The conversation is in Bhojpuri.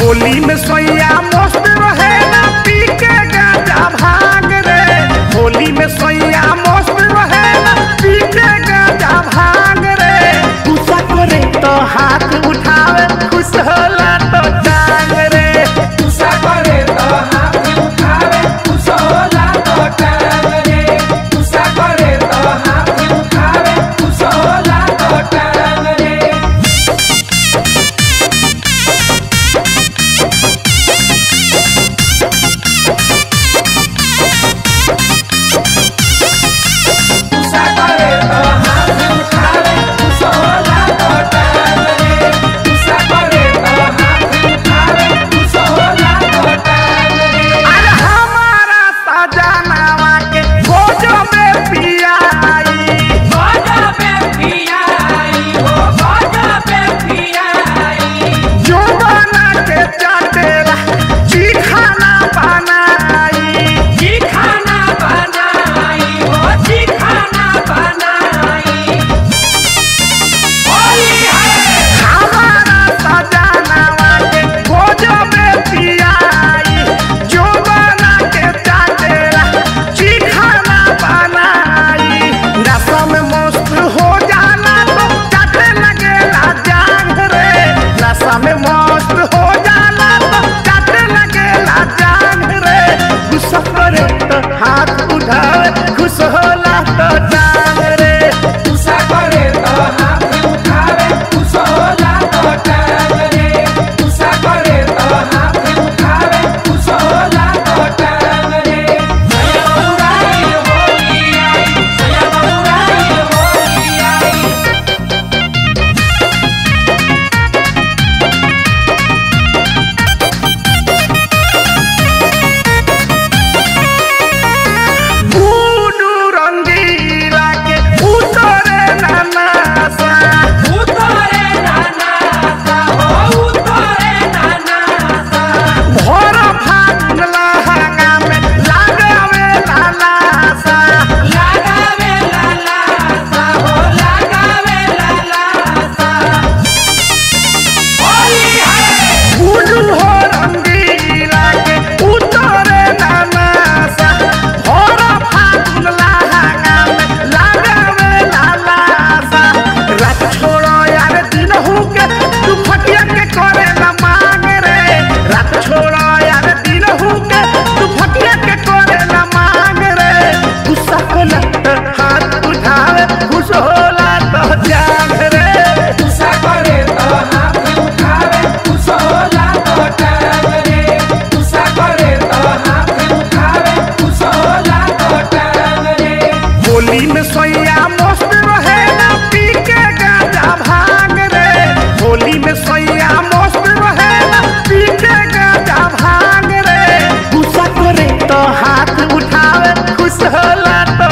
होली में सोया मस्त रहेला पी के गांजा भाग रे होली में सोया मस्त रहेला पी के गांजा भाग रे गुस्सा करे तो हाथ उठावे खुश होला तो टांग रे गुस्सा करे तो हाथ उठावे खुश होला तो टांग रे गुस्सा करे तो हाथ उठावे खुश होला तो टांग रे गुस्सा करे तो हाथ उठावे खुश होला तो टांग रे गुस्सा करे तो हाथ उठावे खुश होला तो टांग रे अरे हमारा सजनावा के गोजो में पिया आई बाजा पे पिया आई हो बाजा पे पिया आई जो बना के चाटेला जी खाना बनाई जी खाना बनाई हो जी खाना बनाई होली है हमारा सजनावा के गोजो में पिया आई जो बना के चाटेला जी खाना बनाई नशा में मस्त हो जाना तो चाटे लगेला जांग रे नशा में मस्त हो जाना तो चाटे लगेला जांग रे गुस्सा करे तो हाथ उठावे खुश होला तो जांग रे गुस्सा करे तो हाथ उठावे खुश होला तो टांग रे गुस्सा करे तो हाथ उठावे खुश होला तो टांग रे सया बउराई होली आई सया बउराई होली आई बूढ़ू रंगीला के उतरे ननासा उतरे नाना सा हो उतरे नाना सा भोर फागुन लहंगा में लगावे लालासा लगावे लाला सा हो लगावे लाला सा होली है बूढ़ू हो रंगीला के उतरे ननासा भोर फागुन लहंगा में लगावे लालासा रात छोड़ो यार दिन हो के तू फटिया के करे न मांग रे रात छोड़ो यार दिन हो के तू फटिया के करे न मांग रे गुस्सा होला तो हाथ उठावे खुश होला तो जाग रे गुस्सा करे तो हाथ उठावे खुश होला तो टांग रे गुस्सा करे तो हाथ उठावे खुश होला तो टांग रे होली में सोया मस्त रहेला पी के गांजा भाग रे होली में सोया मस्त रहेला पी के गांजा भाग रे गुस्सा करे तो हाथ उठावे खुश होला तो